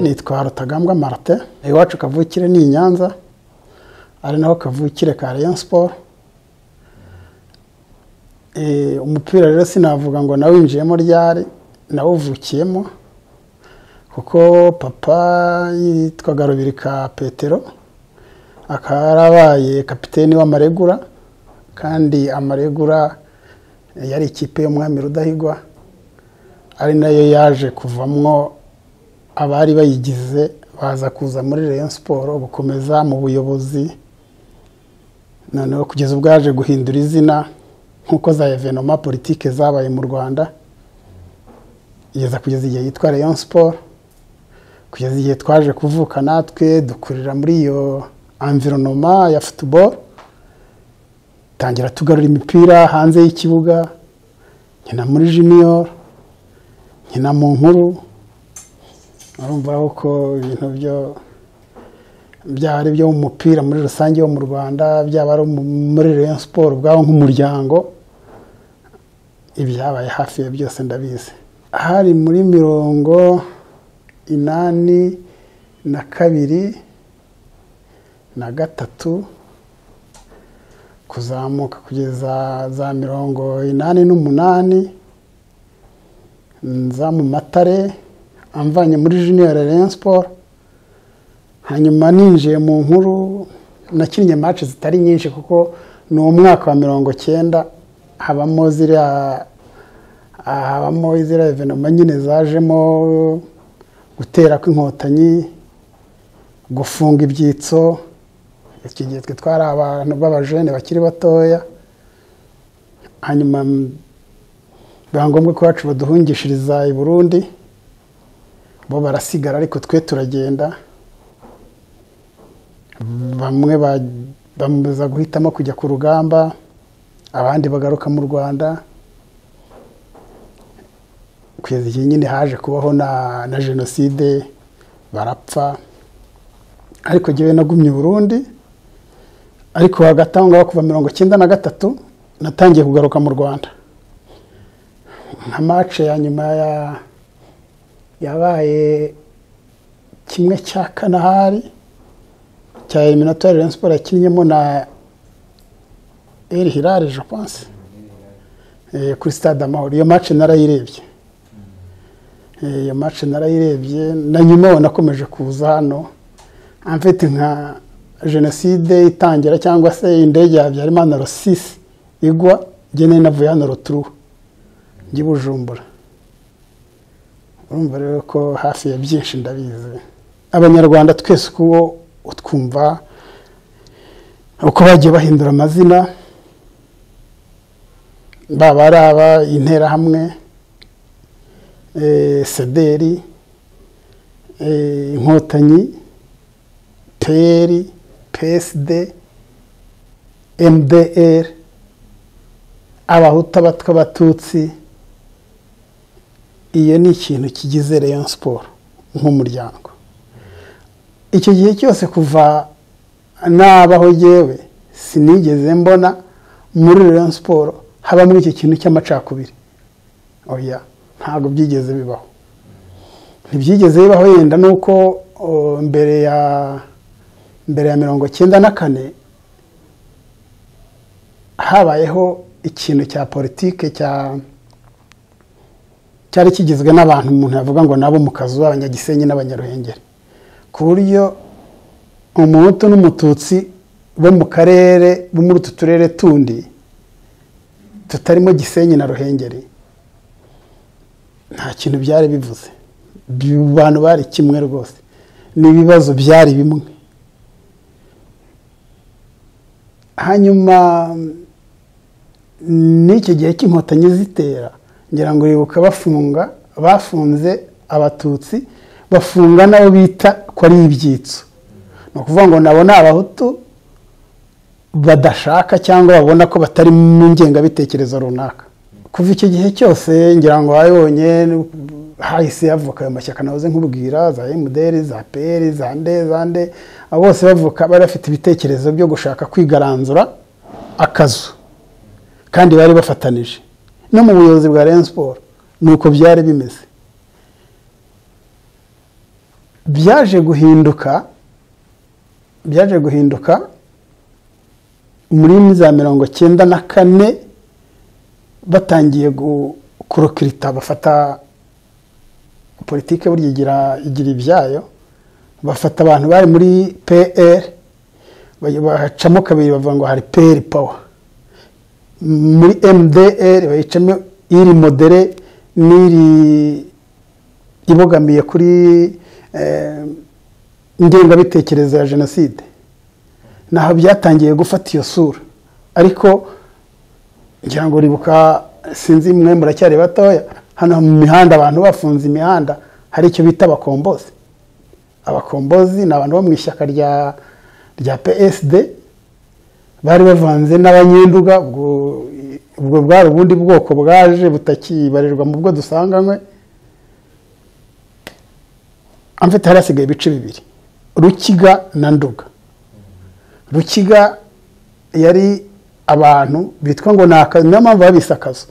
nitwa rutagambwa marite iwacu kavukire ni i nyanza ari naho kavukire ka Rayon siporo umupira rero sinavuga ngo nawinjiyemo ryari nawuvukiyemo kuko papa yitwaga rubirika petero akaba yarabaye kapiteni w'amaregura kandi amaregura yari ikipe y'umwami rudahigwa ari nayo yaje kuvamwo abari bayigize baza kuza muri Rayon siporo gukomeza mu buyobozi noneho kugeza ubwo yaje guhindura izina nk'uko za evenoma politike zabaye mu rwanda igeza kugeza igihe yitwa Rayon siporo kugeza igihe twaje kuvuka natwe dukurira muri iyo environoma ya futuboro tangira tugarura imipira hanze y'ikibuga nkina muri jiniyoro nkina mu nkuru urumva uko ibintu byo byaba ari ibyo mu mupira muri rusange wo mu rwanda byaba ari muri Rayon siporo ubwabo nk'umuryango ibyabaye hafi ya byose ndabizi hari muri mirongo inani na kabiri na gatatu kuzamuka kugeza za mirongo inani n'umunani nza mu matare amvanye muri junior Rayon siporo hanyuma ninjiye mu nkuru nakinnye match zitari nyinshi kuko ni umwaka wa mirongo cyenda habamo ziriya habamo ziriya evenoma nyine zajemo gutera kw'inkotanyi gufunga ibyitso iki gihe twe twari abantu b'abajene bakiri batoya hanyuma biba ngombwa ko iwacu baduhungishiriza i burundi bo barasigara ariko twe turagenda bamwe bamaze guhitamo kujya ku rugamba abandi bagaruka mu rwanda kugeza igihe nyine haje kubaho na jenoside barapfa ariko ngewe nagumye burundi ariko hagati aho ngaho kuva mirongo icyenda na gatatu natangiye kugaruka mu rwanda nka mace ya nyuma ya yabaye kimwe cya kanahari cya eliminatoire Rayon Sport yakinnyemo na El Hilal je pense kuri stade Amahoro iyo match narayirebye iyo match narayirebye na nyuma wanakomeje kuza hano amfite nka jenoside itangira cyangwa se indege ya Habyarimana Rosisi igwa gene navuye hano Roturu njye Bujumbura urumva rero ko hafi ya byinshi ndabizi abanyarwanda twese uko utwumva uko bagiye bahindura amazina baba ari aba interahamwe sederi inkotanyi peri peside emuderi abahuta abatwa abatutsi iyo ni ikintu kigize Rayon siporo nk'umuryango icyo gihe cyose kuva nabaho yewe sinigeze mbona muri Rayon siporo habamo icyo kintu cy'amacakubiri oya ntabwo byigeze bibaho ntibyigeze bibaho yenda nuko mbere ya mbere ya mirongo icyenda na kane habayeho ikintu cya politike cya cyari kigizwe n'abantu umuntu yavuga ngo nabo mu kazu abanyagisenyi n'abanyaruhengeri ku buryo umuhutu n'umututsi bo mu karere bo muri utu turere tundi tutarimo gisenyi na ruhengeri nta kintu byari bivuze abantu bari kimwe rwose n'ibibazo byari bimwe hanyuma n'iki gihe cy'inkotanyi zitera ngira ngo bibuka bafunga bafunze abatutsi bafunga n'abo bita ko ari ibyitso ni ukuvuga ngo nabo ni abahutu badashaka cyangwa babona ko batari mu ngengabitekerezo runaka kuva icyo gihe cyose ngira ngo wabibonye hahise havuka ayo mashyaka nahoze nkubwira za emuderi za peri za nde za nde abo bose bavuka bari bafite ibitekerezo byo gushaka kwigaranzura akazu kandi bari bafatanije no mu buyobozi bwa Rayon siporo ni uko byari bimeze byaje guhinduka byaje guhinduka muri za mirongo cyenda na kane batangiye kurokirita bafata politiki burya igira igira ibyayo bafata abantu bari muri pr bahacamo kabiri bavuga ngo hari peri pawa muri mdr bayicamo iri modere n'iri ibogamiye kuri ingengabitekerezo ya jenoside naho byatangiye gufata iyo sura ariko ngira ngo ribuka sinzi mwe muracyari batoya hano mu mihanda abantu bafunze imihanda hari icyo bita abakombozi abakombozi ni abantu bo mu ishyaka rya rya psd bari bavanze n'abanyenduga ubwo bwari ubundi bwoko bwaje butakibarirwa mu bwo dusanganywe amfite hari hasigaye ibice bibiri rukiga na nduga rukiga yari abantu bitwa ngo ni akazu niyo mpamvu babise akazu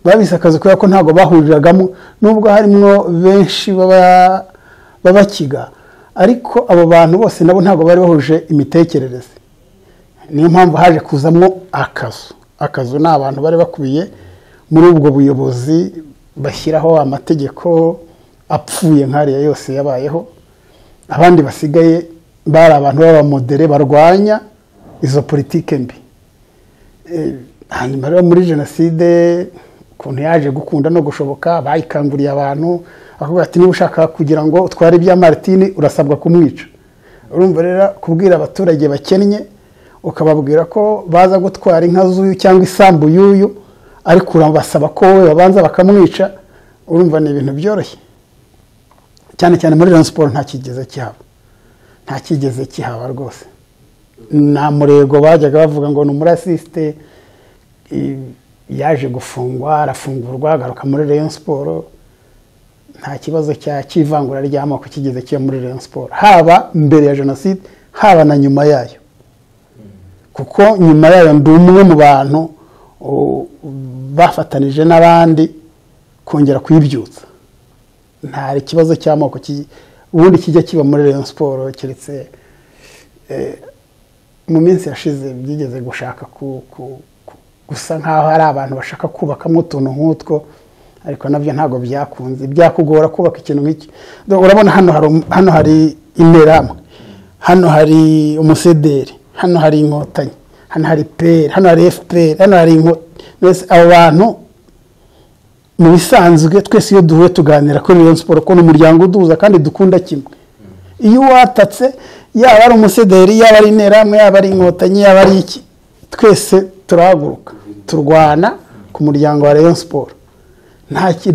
babise akazu kubera ko ntabwo bahuriragamo nubwo harimo benshi b'abakiga ariko abo bantu bose nabo ntabwo bari bahuje imitekerereze niyo mpamvu haje kuzamo akazu akazu ni abantu bari bakubiye muri ubwo buyobozi bashyiraho amategeko apfuye nkariya yose yabayeho abandi basigaye bari abantu b'abamodere barwanya izo politike mbi hanyuma rero muri jenoside ukuntu yaje gukunda no gushoboka bayikanguriye abantu akavuga ati niba ushaka kugira ngo utware ibya maritini urasabwa kumwica urumva rero kubwira abaturage bakennye ukababwira ko baza gutwara inka z'uyu cyangwa isambu y'uyu ariko urabasaba ko we babanza bakamwica urumva ni ibintu byoroshye cyane cyane muri Rayon siporo nta kigeze kihaba nta kigeze kihaba rwose nta murego bajyaga bavuga ngo ni umurasisite yaje gufungwa arafungurwa agaruka muri Rayon siporo nta kibazo cy'ivangura ry'amoko kigeze kiba muri Rayon siporo haba mbere ya jenoside haba na nyuma yayo kuko nyuma yayo ndi umwe mu bantu bafatanije n'abandi kongera kuyibyutsa nta ikibazo cy'amoko ubundi kijya kiba muri Rayon siporo keretse mu minsi yashize byigeze gushaka gusa nk'aho hari abantu bashaka kubakamo utuntu nk'utwo ariko nabyo ntabwo byakunze byakugora kubaka ikintu nk'iki urabona hano hari interahamwe hano hari umusederi hano hari inkotanyi hano hari peri hano hari efuperi hano hari inkotanyi abo bantu mu bisanzwe twese iyo duhuye tuganira kuri Rayon siporo ko n'umuryango uduhuza kandi dukunda kimwe iyo watatse yaba ari umusederi yaba ari interahamwe yaba ari inkotanyi yaba ari iki twese turahaguruka turwana ku muryango wa Rayon siporo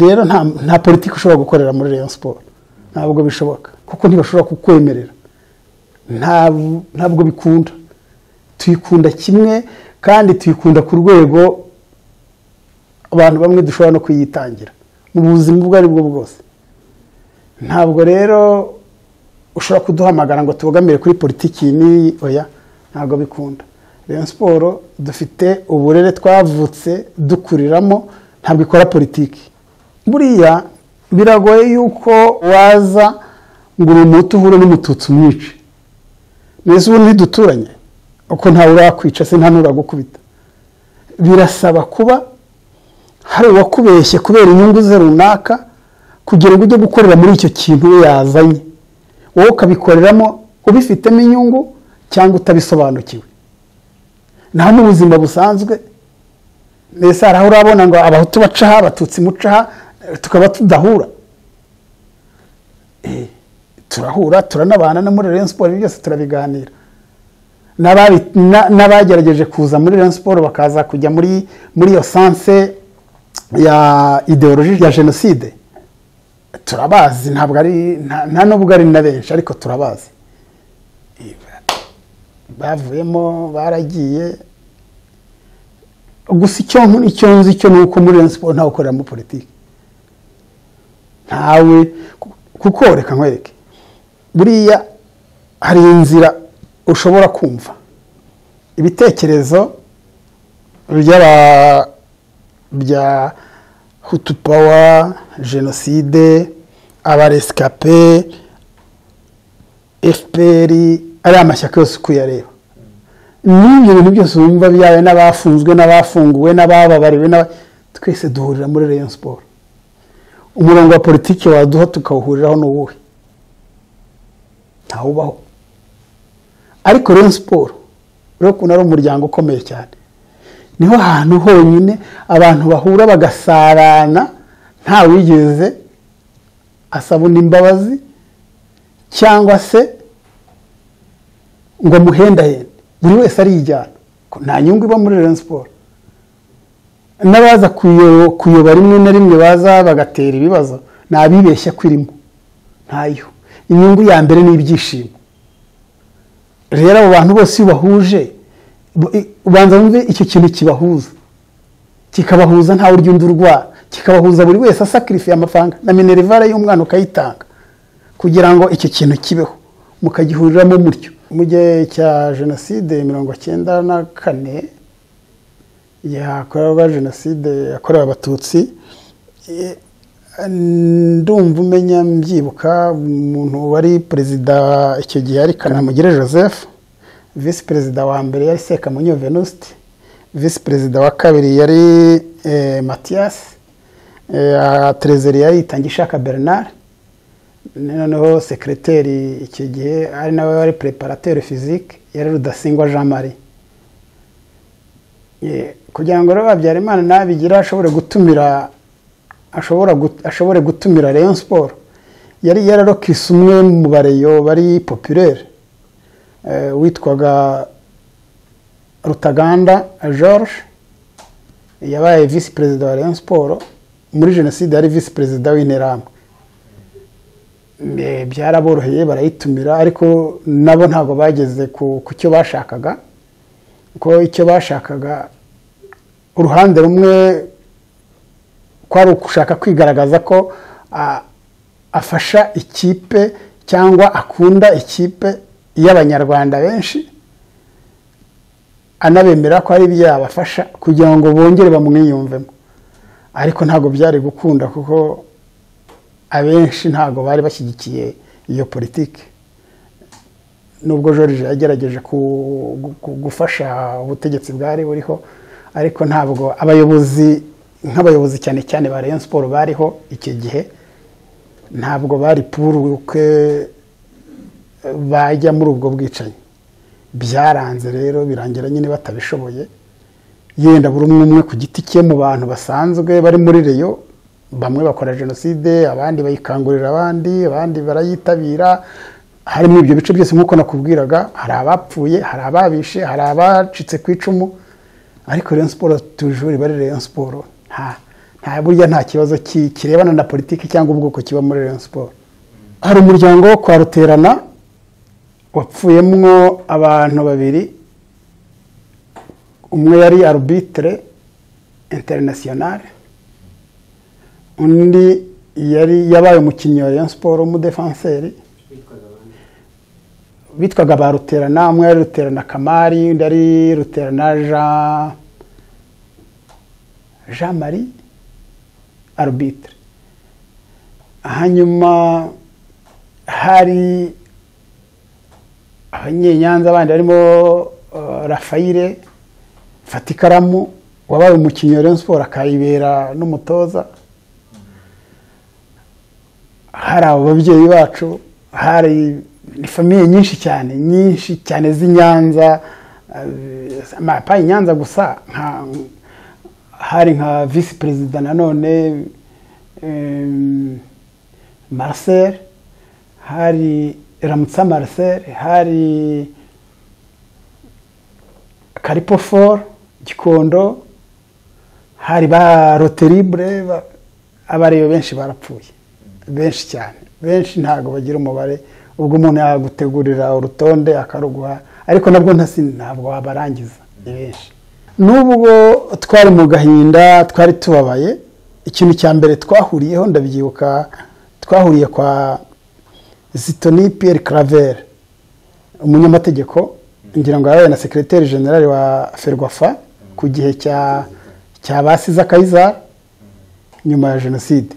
rero nta politiki ushobora gukorera muri Rayon siporo ntabwo bishoboka kuko ntibashobora kukwemerera ntabwo bikunda tuyikunda kimwe kandi tuyikunda ku rwego abantu bamwe dushobora no kuyitangira mu buzima ubwo ari bwo bwose ntabwo rero ushobora kuduhamagara ngo tubogamire kuri politiki n'iyi oya ntabwo bikunda rero siporo dufite uburere twavutse dukuriramo ntabwo ikora politiki buriya biragoye yuko waza ngo uri umuti uhure n'umututsi umwice mbese ubu ntiduturanye uko ntawe urakwica se nta n'uragukubita birasaba kuba hari uwakubeshye kubera inyungu ze runaka kugira ngo ujye gukorera muri icyo kintu we yazanye wowe ukabikoreramo ubifitemo inyungu cyangwa utabisobanukiwe naho mu buzima busanzwe mbese hari aho urabona ngo abahutu bacaha abatutsi mucaha tukaba tudahura turahura turanabana no muri Rayon siporo byose turabiganira n'abagerageje kuza muri Rayon siporo bakaza kujya muri iyo sanse ya ideoloji ya jenoside turabazi ntabwo ari nta nubwo ari na benshi ariko turabazi bavuyemo baragiye gusa icyo icyo nzi cyo ni uko muri siporo ntawe ukoreramo politiki ntawe kuko reka nkwereke buriya hari inzira ushobora kumva ibitekerezo by'aba bya hutu pawa jenoside abaresikape fpr ari amashyaka yose uko uyareba n'ibyo bintu byose wumva byawe n'abafunzwe n'abafunguwe n'abababariwe n'aba- twese duhurira muri rayon siporo umurongo wa politiki waduha tukawuhuriraho ni uwuhe ntawubaho ariko rayon siporo rero ukuntu ari umuryango ukomeye cyane niho hantu honyine abantu bahura bagasarana ntawigeze asabuna imbabazi cyangwa se ngo amuhendahende buri wese arijyana ko nta nyungu iba muri Rayon siporo n'abaza kuyo- kuyoba rimwe na rimwe baza bagatera ibibazo ni abibeshya ko irimo ntayo inyungu ya mbere ni ibyishimo rero abo bantu bose iyo bahuje ubanza wumve icyo kintu kibahuza kikabahuza ntawe urya undi urwara kikabahuza buri wese asakirifiye amafaranga na minerivare y'umwana ukayitanga kugira ngo icyo kintu kibeho mukagihuriramo mutyo mu gihe cya jenoside mirongo cyenda na kane yakorerwa jenoside yakorewe abatutsi eh, ndumva umenya mbyibuka umuntu wari perezida icyo gihe ari kanamugire joseph visi perezida wa mbere yari sekamunyo venuste visi perezida wa kabiri yari eh, matiyasi eh, terezeri yari itangishaka bernard noneho sekireteri icyo gihe ari nawe wari preparateri fizike yari rudasingwa jean marie Eh, kugira ngo rero habyarimana nabigira ashobore gutumira ashobora gut- ashobore gutumira rayon siporo yari yararokise umwe mu bareyo bari populaire eh, witwaga rutaganda george yabaye visi perezida wa rayon siporo muri jenoside yari visi perezida w'interahamwe Eh, byaraboroheye barayitumira ariko nabo ntabwo bageze ku ku cyo bashakaga kuko icyo bashakaga uruhande rumwe kwari ugushaka kwigaragaza ko a- afasha ikipe cyangwa akunda ikipe y'abanyarwanda benshi anabemera ko ari ibyabafasha kugira ngo bongere bamwiyumvemo ariko ntabwo byari gukunda kuko abenshi ntabwo bari bashyigikiye iyo politiki nubwo George yagerageje ku- gu- gufasha ubutegetsi bwari buriho ariko ntabwo abayobozi nk'abayobozi cyane cyane ba Rayon Sport bariho icyo gihe ntabwo bari puruke bajya muri ubwo bwicanyi byaranze rero birangira nyine batabishoboye yenda buri umwe umwe ku giti cye mu bantu basanzwe bari muri reyo bamwe bakora jenoside abandi bayikangurira abandi abandi barayitabira harimo ibyo bice byose nk'uko nakubwiraga hari abapfuye hari ababishe hari abacitse ku icumu ariko reyo siporo tujuri bari reyo siporo nta nta burya nta kibazo ki- kirebana na politiki cyangwa ubwoko kiba muri reyo siporo hari umuryango wo kwa ruterana wapfuyemo abantu babiri umwe yari arbitre internationale undi yari yabaye umukinnyi wa Rayon Sport w'umudefanseri bitwaga ba ruterana umwe yari ruterana kamari undi yari ruterana jean jean marie arbitre hanyuma hari abanyenyanza abandi barimo eh, rafayire fata ikaramu wabaye umukinnyi wa Rayon Sport akayibera n'umutoza hari ababyeyi bacu hari ni famiye nyinshi cyane nyinshi cyane z'inyanza eh, amapa inyanza gusa nka hari nka visi perezida nanone em, marcel hari ramutsa marcel hari karipofor gikondo hari ba roteribure ba- abareyo benshi barapfuye benshi cyane benshi ntabwo bagira umubare ubwo umuntu yagutegurira urutonde akaruguha ariko nabwo ntasi ntabwo wabarangiza ni benshi n'ubwo twari mu gahinda twari tubabaye ikintu cya mbere twahuriyeho ndabyibuka twahuriye kwa zitoni piyeri karavere umunyamategeko ngira ngo yabaye na sekireteri generali wa ferwafa ku gihe cya cya basize akayizari nyuma ya jenoside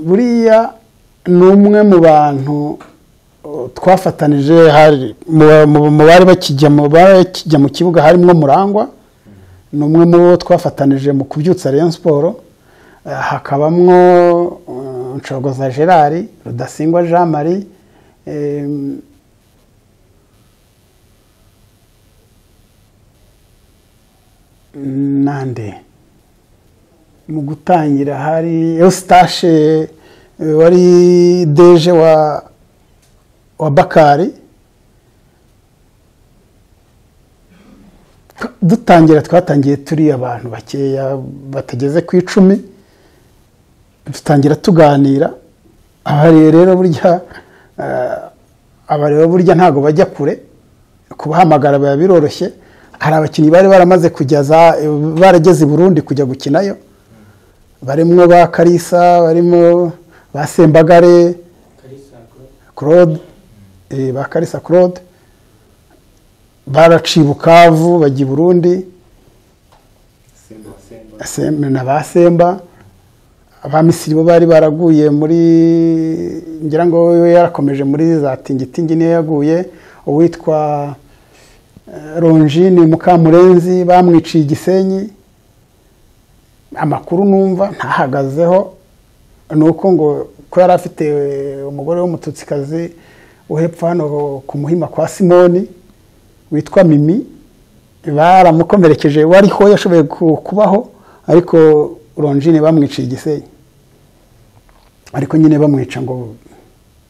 buriya ni umwe mu bantu twafatanije hari mu bari bakijya mu bakijya mu kibuga harimo murangwa ni umwe mu bo twafatanije mu kubyutsa Rayon siporo hakabamwo nshogoza gerard rudasingwa jean marie nande mu gutangira hari eustache wari deje wa wa bakari dutangira twatangiye turi abantu bakeya batageze ku icumi dutangira tuganira abariyo rero burya abariyo burya ntabwo bajya kure kubahamagara biba biroroshye hari abakinnyi bari baramaze kujya barageze i burundi kujya gukinayo barimo ba karisa barimo ba sembagare claude ba karisa claude baraciye bukavu bajya i burundi na ba semba ba misiri bo bari baraguye muri ngira ngo we yarakomeje muri za tingitingi niyo yaguye uwitwa ronjini mukamurenzi bamwiciye igisenyi amakuru numva ntahagazeho ni uko ngo ko yari afite umugore w'umututsikazi wo hepfo hano ku muhima kwa simoni witwa mimi baramukomerekeje wariho yashoboye kubaho ariko ronjine bamwiciye igisenyi ariko nyine bamwica ngo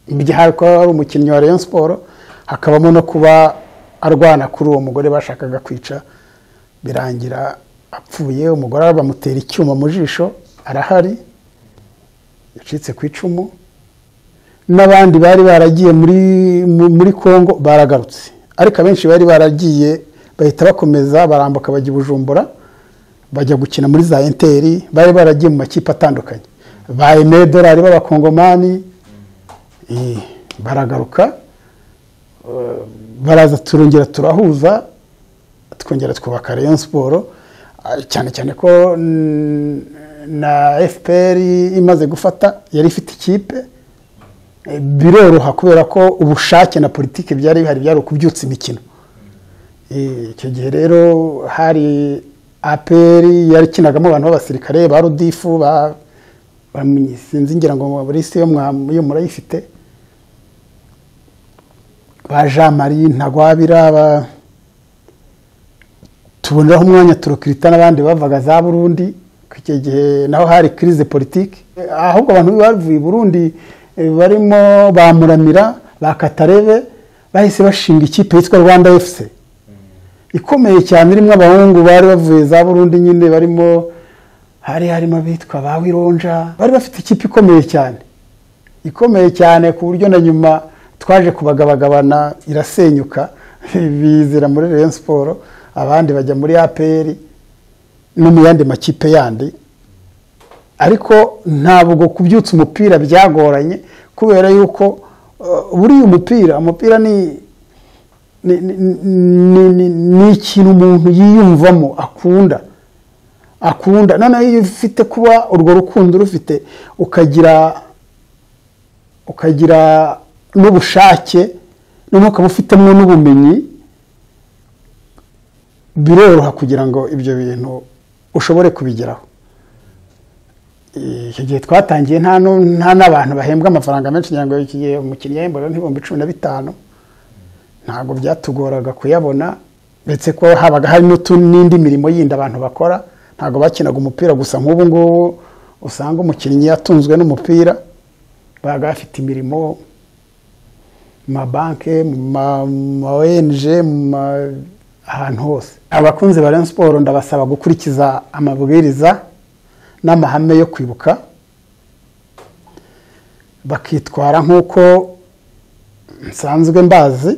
igihe ari umukinnyi wa Rayon siporo hakabamo no kuba arwana kuri uwo mugore bashakaga kwica birangira apfuye umugore bamutera icyuma mu jisho arahari yacitse ku icumu n'abandi bari baragiye muri congo baragarutse ariko abenshi bari baragiye bahita bakomeza barambuka bajya i bujumbura bajya gukina muri za enteri bari baragiye mu makipe atandukanye ba emedorari b'abakongomani baragaruka baraza turongera turahuza twongera twubaka Rayon siporo cyane cyane ko na fpr imaze gufata yari ifite ikipe biroroha kubera ko ubushake na politiki byari bihari byari ukubyutsa imikino icyo gihe rero hari aperi yakinagamo abantu b'abasirikare ba rudifu sinzi ngira ngo buri isi yo murayifite ba jean marie ntagwabira tuboneraho umwanya turokirita n'abandi bavaga za burundi icyo gihe naho hari kirize politiki ahubwo abantu bavuye i burundi barimo ba muramira ba katarebe bahise bashinga ikipe yitwa rwanda efuse ikomeye cyane irimo abahungu bari bavuye za burundi nyine barimo hari harimo abitwa ba wironja bari bafite ikipe ikomeye cyane ikomeye cyane ku buryo na nyuma twaje kubagabagabana irasenyuka bizira muri Rayon siporo abandi bajya muri aperi no mu yandi makipe yandi ariko ntabwo kubyutsa umupira byagoranye kubera yuko buriya umupira umupira ni ni ikintu umuntu yiyumvamo akunda akunda noneho iyo ufite kuba urwo rukundo rufite ukagira ukagira n'ubushake noneho ukaba ufitemo n'ubumenyi biroroha kugira ngo ibyo bintu ushobore kubigeraho icyo gihe twatangiye nta n'abantu bahembwa amafaranga menshi kugira ngo iki gihe umukiriya yahembwa n'ibihumbi cumi na bitanu ntabwo byatugoraga kuyabona ndetse ko habaga hari n'indi mirimo yindi abantu bakora ntabwo bakinaga umupira gusa nk'ubu ngubu usanga umukinnyi yatunzwe n'umupira babaga bafite imirimo mu mabanke mu ma ONG mu ma ahantu hose abakunzi ba Rayon siporo ndabasaba gukurikiza amabwiriza n'amahame yo kwibuka bakitwara nk'uko nsanzwe mbazi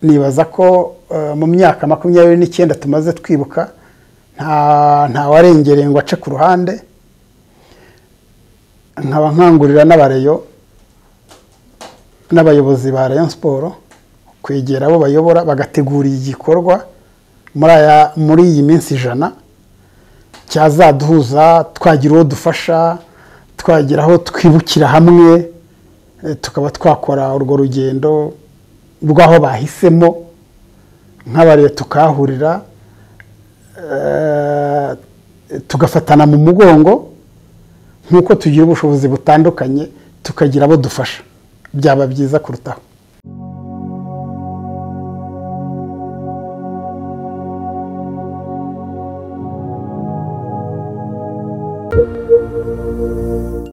nibaza ko mu myaka makumyabiri n'icyenda tumaze twibuka nta warengereye ngo ace ku ruhande nkaba nkangurira n'abareyo n'abayobozi ba Rayon siporo kwegera abo bayobora bagategura igikorwa muri iyi minsi ijana cyazaduhuza twagira uwo dufasha twagira aho twibukira hamwe eh, tukaba twakora urwo rugendo rw'aho bahisemo nk'abarebe tukahurira eh, tugafatana mu mugongo nk'uko tugira ubushobozi butandukanye tukagira abo dufasha byaba byiza kurutaho